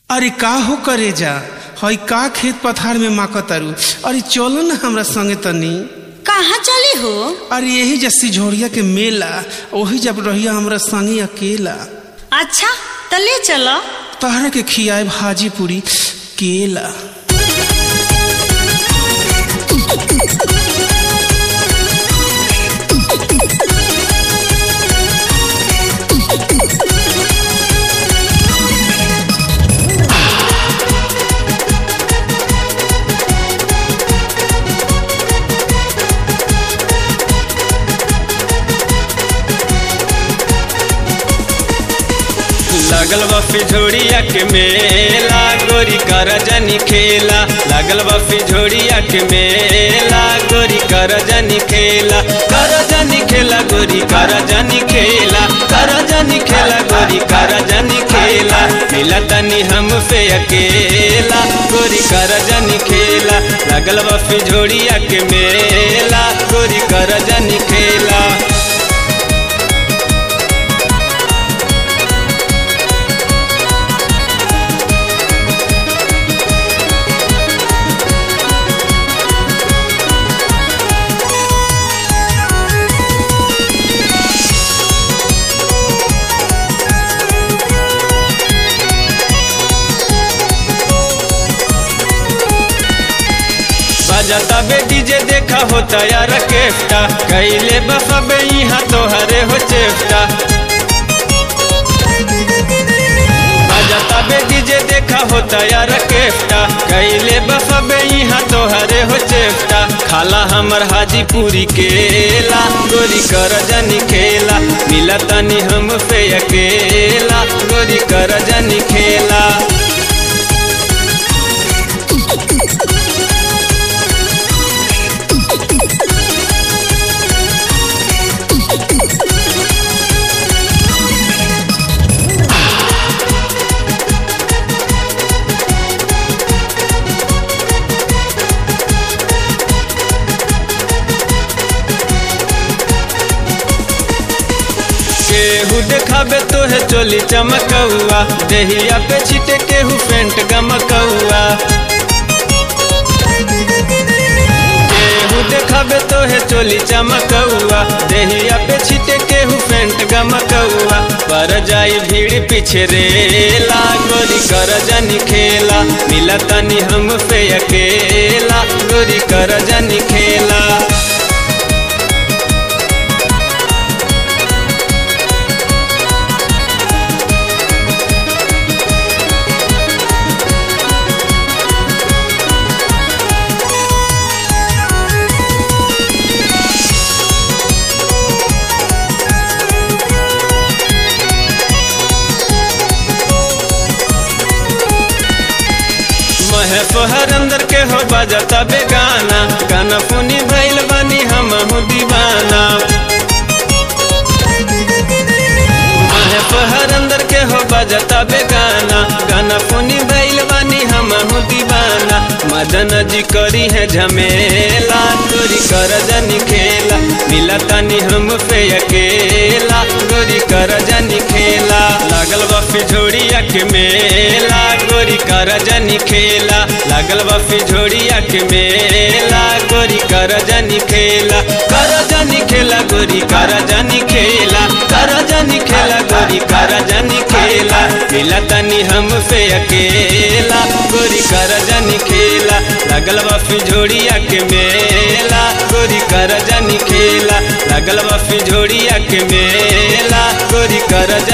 अरे का हो करे जा हई का खेत पथार में माक तारू अरे चलो ना हमरा संगे तनी कहाँ चली हो अरे यही जैसी झोड़िया के मेला वही जब रहिया हमरा संगे अकेला अच्छा तो ले चलो तहरा के खियाए भाजी पूरी केला लागल बा फिझोड़िया के मेला गोरी कर जनी खेला लागल बा फिझोड़िया के मेला गोरी कर जनी खेला कर जनी खेला गोरी कर जनी खेला कर जनी खेला गोरी कर जनी खेला मिला तनी हम पे अकेला गोरी कर जनी खेला लागल बा फिझोड़िया के मेला गोरी कर जनी खेला बजाता बे डीजे देखा होता यार केफ्टा कैले बफबे यहाँ तोहरे हो चेफ्टा बजाता बे डीजे देखा होता यार केफ्टा कैले बफबे यहाँ तोहरे हो चेफ्टा खाला हमर हाजीपुरी केला गोरी कर जनी खेला मिला तनी हम पे अकेला गोरी कर जनी खेला केहू देखाबे तो है चोली चमकौआ देहिया पे छिटे केहू पेंट गमकौआ केहू देखाबे तो है चोली चमकौआ देहिया पे छिटे केहू पेंट गमकौआ पर जाई भीड़ पीछे रेला गोरी कर जनी खेला मिला तनी हम पे अकेला गोरी कर जनी खेला महे सोहर अंदर के हो बजता बेगाना गाना पुनी भैल बनी हम दीवाना महे सोहर अंदर के हो बजता बेगाना गाना पुनी भैल बनी हम दीवाना मदन जी करी है झमेला गोरी कर जनी खेला मिला तनी हम पे अकेला गोरी कर जनी खेला लागल बा फिझोड़िया के मेला गोरी कर जनी खेला लागल बा फिझोड़िया के मेला गोरी कर जनी खेला कर जनी खेला गोरी कर जनी खेला कर जनी खेला गोरी कर जनी खेला मिला तनी हम पे अकेला गोरी कर जनी खेला लागल बा फिझोड़िया के मेला गोरी कर जनी खेला लागल बा फिझोड़िया के मेला गोरी कर